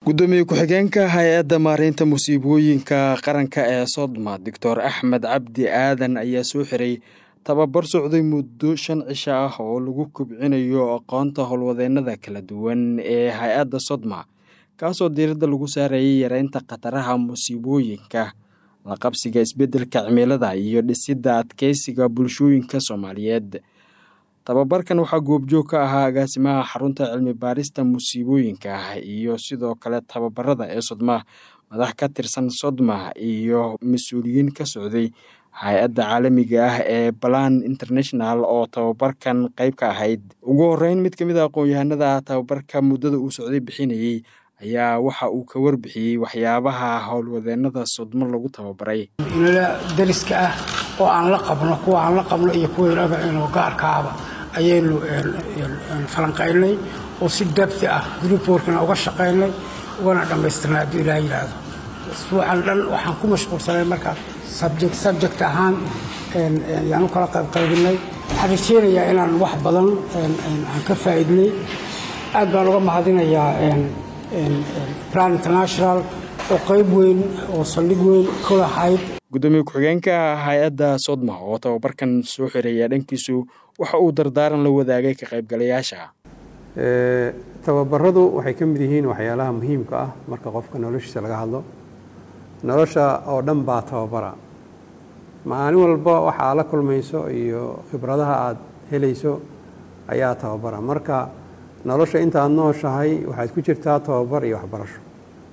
gudoomiye ku-xigeenka hay-adda maareynta musiibooyinka qaranka ee sodma doctor axmed cabdi aadan ayaa soo xiray tababar socday muddo shan cisho ah oo lagu kobcinayo aqoonta howlwadeennada kala duwan ee hay-adda sodma kaasoo diiradda lagu saarayay yareynta khataraha musiibooyinka la qabsiga isbeddelka cimilada iyo dhisidda adkeysiga bulshooyinka soomaaliyeed tababarkan waxaa goobjoog ka ahaa agaasimaha xarunta cilmi baarista musiibooyinka iyo sidoo kale tababarada ee sodma madax ka tirsan sodma iyo mas-uuliyiin ka socday hay-adda caalamiga ah ee balan international oo tababarkan qeyb ka ahayd ugu horeyn mid ka mid a aqoon-yahanada tababarka muddada uu socday bixinayey ayaa waxa uu ka warbixiyey waxyaabaha howlwadeennada sodmo lagu tababaray inala dariska ah oo aan la qabno kuwa aan la qabno iyo kuwaynaba inuu gaarkaaba ayaynu falanqaynay oo si dabti ah gruupworkina uga shaqaynay ugana dhammaystirnay hadduu ilaah yidhaahdo isbuucan dhan waxaan ku mashquulsanay markaa subject subject ahaan yaan u kala qaybqaybinay waxaan rajeynayaa inaan wax badan aan ka faa'iidnay aad baan uga mahadinayaa plan international oo qayb weyn oo saldhig weyn ku lahayd gudoomiye ku-xigeenka hay-adda sodma oo tababarkan soo xireeya dhankiisu waxa uu dardaaran la wadaagay ka qaybgalayaasha tababaradu waxay ka mid yihiin waxyaalaha muhiimka ah marka qofka noloshiisa laga hadlo nolosha oo dhan baa tababara maalin walba waxaa la kulmayso iyo khibradaha aad helayso ayaa tababara marka nolosha intaad nooshahay waxaad ku jirtaa tababar iyo waxbarasho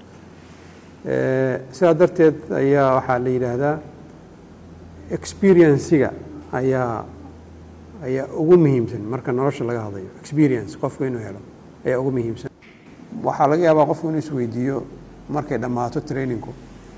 sidaa darteed ayaa waxaa la yidhaahdaa experienciga ayaa ayaa ugu muhiimsan marka nolosha laga hadlayo experience qofku inuu helo ayaa ugu muhiimsan waxaa laga yaabaa qofku inuu isweydiiyo markay dhammaato trainingku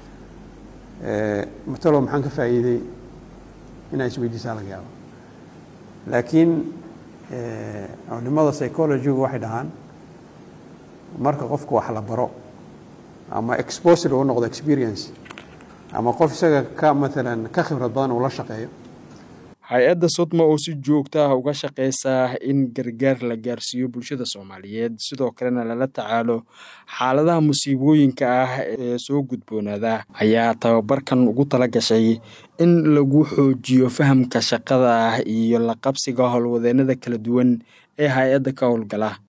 matalo maxaan ka faa'iiday inaa isweydiisaa laga yaaba laakiin culimada psychologygu waxay dhahaan marka qofku wax la baro ama exposure uu noqdo experience ama qof isaga ka maalan ka khibrad badan uu la shaqeeyo hay-adda sodma oo si joogta ah uga shaqeysa in gargaar la gaarsiiyo bulshada soomaaliyeed sidoo kalena lala tacaalo xaaladaha musiibooyinka ah ee soo gudboonaada ayaa tababarkan ugu tala gashay in lagu xoojiyo fahamka shaqada ah iyo la qabsiga howlwadeennada kala duwan ee hay-adda ka howlgala